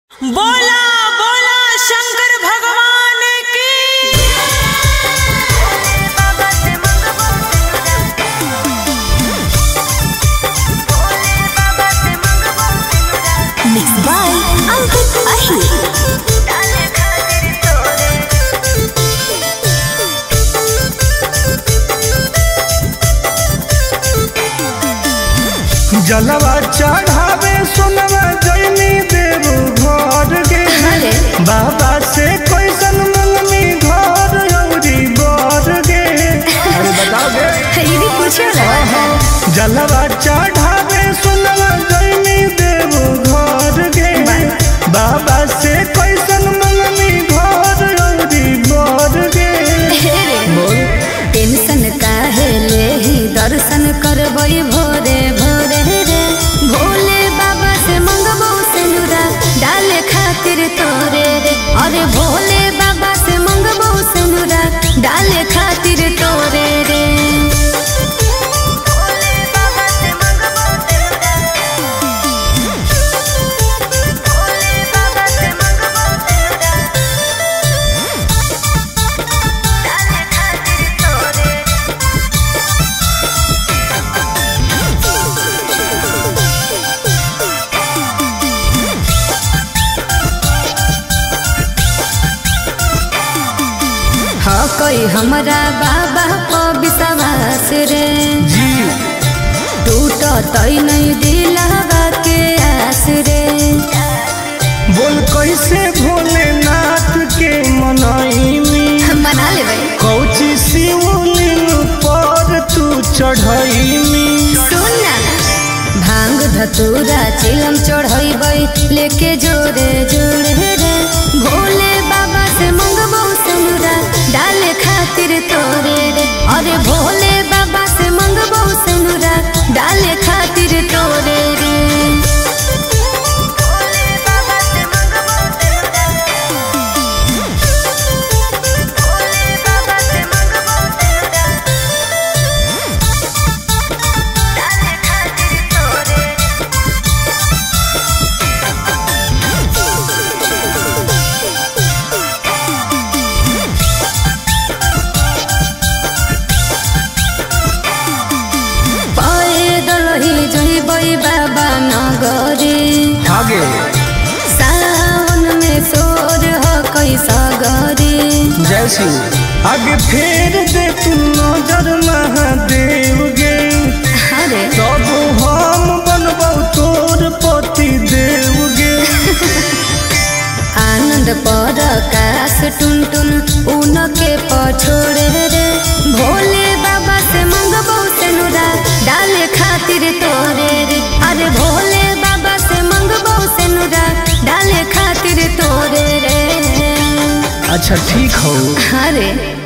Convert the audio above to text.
बोला बोला शंकर भगवान की Mixed by Ankit Ahir. जलवा चढ़ावे सोनवा जैनी देव घर गे अरे। बाबा से कैसन मंगनी घर औरी बर गे अरे बताओ गे ये भी पूछो ना जलवा चढ़ावे सोनवा जैनी देव घर गे बाबा से कैसन मंगनी घर औरी बर गे टेंशन काहे ले ही दर्शन करबई भोरे भोरे रे भोले बाबा से मंगबो सेनुरा डाले खातिर तोरे रे अरे भोले बाबा से मंगबो सेनुरा डाले खातिर तोरे रे हाँ कोई हमरा बाबा को विश्वास रे जी टूट तई नहीं दिलावा के आस रे बोल कैसे भोलेनाथ के मनैनी मना ले भाई कौची शिवलिंग पर तू चढ़ैनी सुन ना भांग धतूरा चिलम चढ़ैबै लेके जोरे जोरे रे भोले बाबा से मंगबो सनुरा डाले खातिर तोरे रे अरे भोले बाबा से मंगबो सनुरा डाले खातिर तोरे रे पैदल ही जइबै बाबा नगरे आगे सावन में सोर हो कैसा गरे जय शिव आगे फेर दे तू नजर महादेव गे अरे तब हम बनबौ तोर पति देव गे आनंद पर काश टुन टुन उनके पछोड़े रे भोले बाबा से मंगबो सेनुरा डाले खातिर तोरे रे अरे भोले बाबा से मंगबो सेनुरा डाले खातिर तोरे रे अच्छा ठीक हो अरे